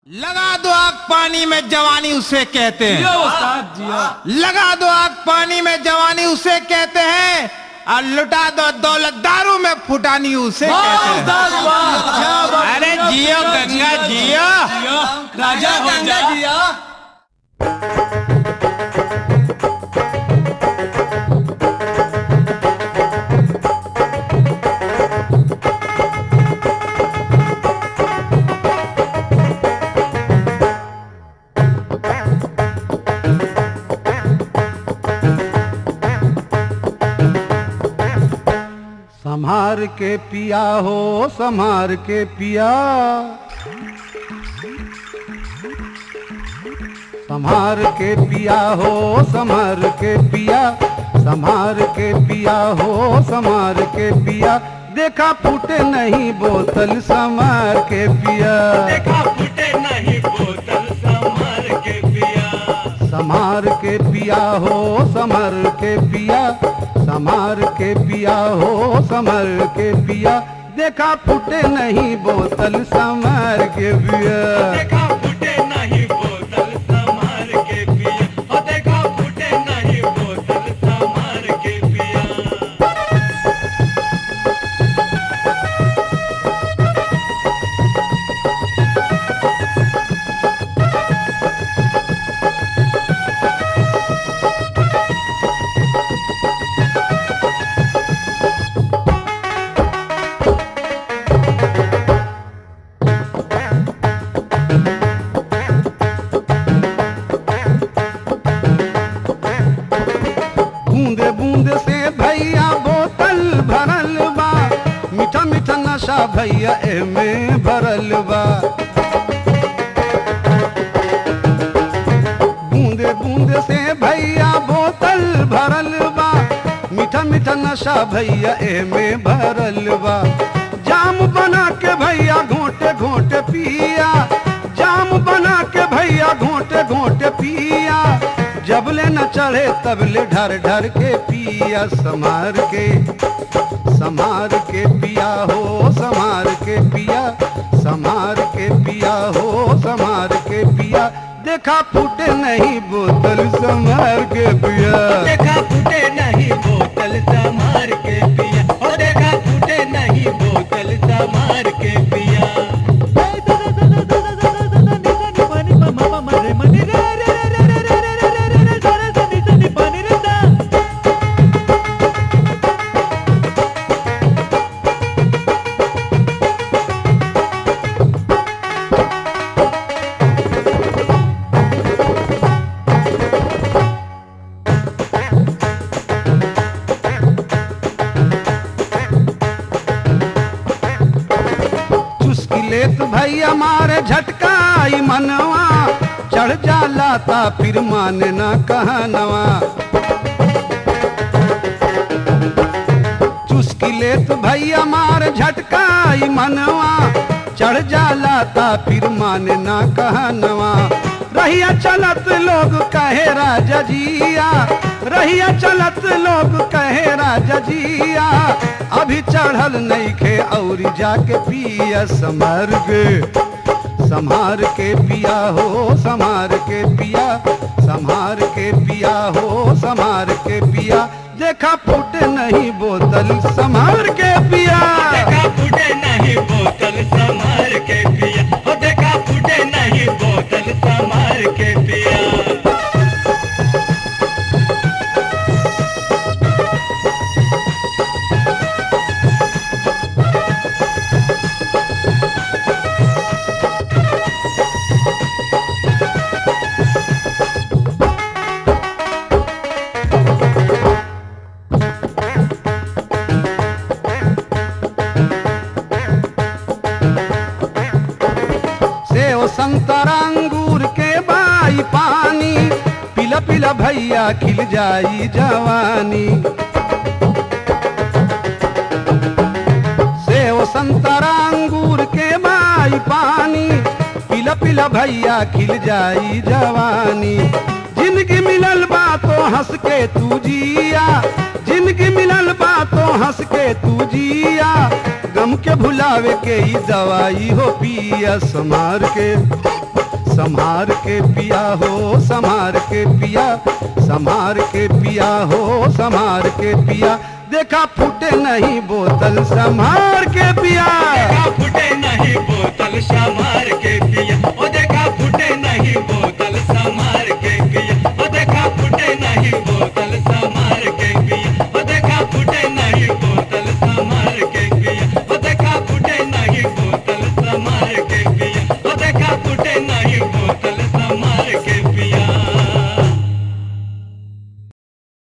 लगा दो आग पानी में जवानी उसे कहते जिया हैं उस्ताद जिया लगा दो आग पानी में जवानी उसे कहते हैं और लुटा दो दौलत दारू में फुटानी उसे वाह कहते हैं उस्ताद वाह क्या बात अरे है, जियो जिया, गंगा जिया, जियो जिया, राजा हो जा संहार के पिया हो संहार के पिया संहार के पिया हो संहार के पिया संहार के पिया हो संहार के पिया देखा फूटे नहीं बोतल संहार के पिया देखा फूटे नहीं बोतल संभर के पिया संहार के पिया हो संभर के पिया संहार के पिया हो संभर के पिया देखा फूटे नहीं बोतल संभर के पिया देखा फूटे नहीं बोतल संभर के पिया ओ देखा फूटे नहीं बोतल संभर के पिया बूंदे बूंदे से भैया बोतल भरल बा मीठा मीठा नशा भैया एमे भरल बा बूंदे बूंदे से भैया बोतल भरल बा मीठा मीठा नशा भैया एमे भरल बा जाम बना के भैया घोटे घोटे पिया जाम बना के भैया घोटे घोटे पिया जबले न चढ़े तबले ढर ढर के पिया समार के समार के पिया हो समार के पिया समार के पिया हो समार के पिया देखा फूटे नहीं बोतल समार के पिया देखा फूटे नहीं बोतल संभर के पिया ओ देखा फूटे नहीं बोतल संभर के पिया चुस्की लेत भैया मारे झटकाई मनवा चढ़ जाला ता फिर माने ना कहनवा चुस्की लेत भैया मारे झटकाई मनवा चढ़ जाला ता फिर माने ना कहनवा रहिया चलत लोग कहे राजा जिया रहिया चलत लोग कहे राजा जिया अभी चढ़ल नहीं खे और जाके पिया समर के संहार के पिया हो संहार के पिया संहार के पिया हो संहार के पिया देखा फूटे नहीं बोतल संहार के पिया देखा फूटे नहीं बोतल संभर के पिया ओ देखा फूटे नहीं बोतल संभर के पिया सेव संतरा अंगूर के बाई पानी पिला पिला भैया खिल जाई जवानी सेव संतरा अंगूर के बाई पानी पिला पिला भैया खिल जाई जवानी जिंदगी मिलल बा तो हंस के तू जिया जिंदगी मिलल बा तो हंस के तू जिया गम गम के भुलावे के ई दवाई हो पिया समार के संहार के पिया हो संहार के पिया संहार के पिया हो संहार के पिया देखा फूटे नहीं बोतल संहार के पिया देखा फूटे नहीं बोतल संभार के